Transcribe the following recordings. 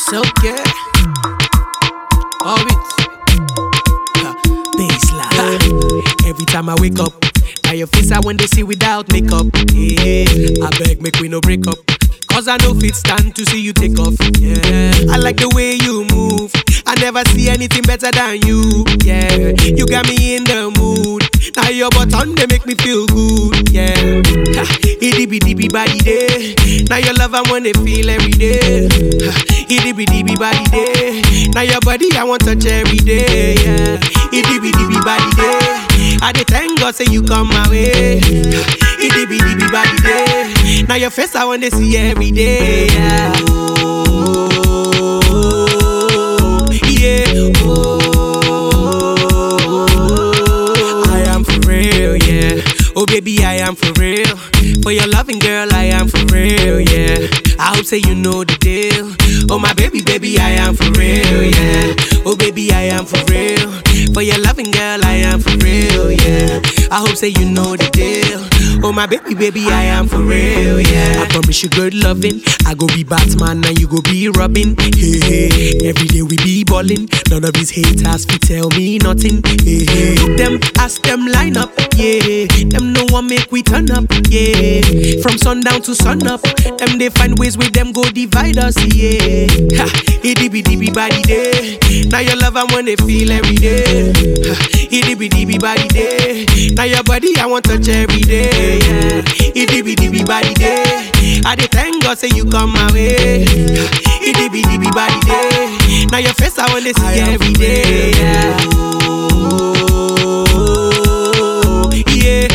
so good. Orbit. Ha, Baseline. Every time I wake up, now your face I want to see without makeup. Yeah, I beg, make we no break up. Cause I know fit stand to see you take off. Yeah, I like the way you move. I never see anything better than you. Yeah, you got me in the mood. Now your button they make me feel good. Yeah, ha, itty bitty bitty body day. Now your love I wanna feel every day. Ha, itty bitty bitty body day. Now your body I want touch every day. Yeah, itty bitty bitty body day. I dey thank God say you come my way. Ha, itty bitty bitty body day. Now your face I wanna see every day. Yeah. Oh, yeah. Oh, I am for real, yeah. Oh, baby, I am for real. For your loving girl, I am for real, yeah. I hope say you know the deal. Oh, my baby, baby, I am for real, yeah. Oh, baby, I am for real. For your loving girl, I am for real, yeah. I hope say you know the deal. Oh, my baby, baby, I am for real, yeah. I promise you good loving. I go be Batman and you go be Robin. Hey, hey. Every day we be ballin'. None of these haters fit tell me nothing. Hey, hey. Them ask them line up, yeah. Them no one make we turn up, yeah. From sundown to sun up, them they find ways with them go divide us, yeah. Ha, itty bitty bitty body day. Now your love I wanna feel every day. Ha, itty bitty bitty body day. Now your body I want touch every day, yeah. Itty bitty bitty body day. I dey thank God say you come my way. Ha, Itty bitty bitty body day. Now your face I wanna see every day, yeah. Oh, yeah.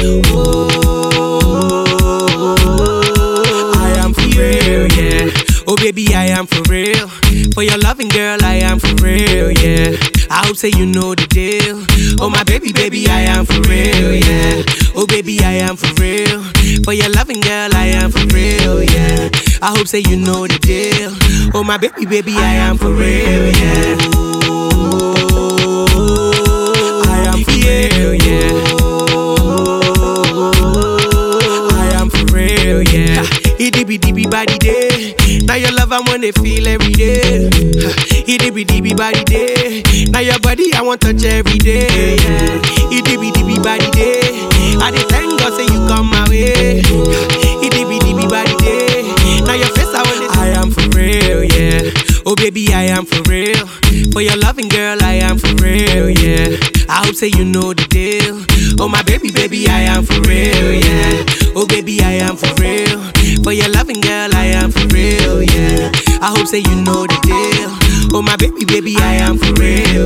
Oh, I am for real, yeah. Oh, baby, I am for real. For your loving girl, I am for real, yeah. I hope say you know the deal. Oh, my baby, baby, I am for real, yeah. Oh, baby, I am for real. For your loving girl, I am for real, yeah. I hope say you know the deal. Oh, my baby, baby, I am for real, yeah. I am for real, yeah. I am for real, yeah. Itty bitty bitty body day. Now your love I wanna feel every day. Itty bitty bitty body day. Now your body I want touch every day. Yeah. Itty bitty bitty body day. I dey thank God say you come my way. Itty bitty bitty body day. Now your face I wanna. I am for real, yeah. Oh baby I am for real. For your loving girl I am for real, yeah. I hope say you know the deal. Oh my baby, baby I am for real, yeah. Oh baby I am for real. For your loving girl I am for real, yeah. I hope say you know the deal. Oh my baby, baby I am for real,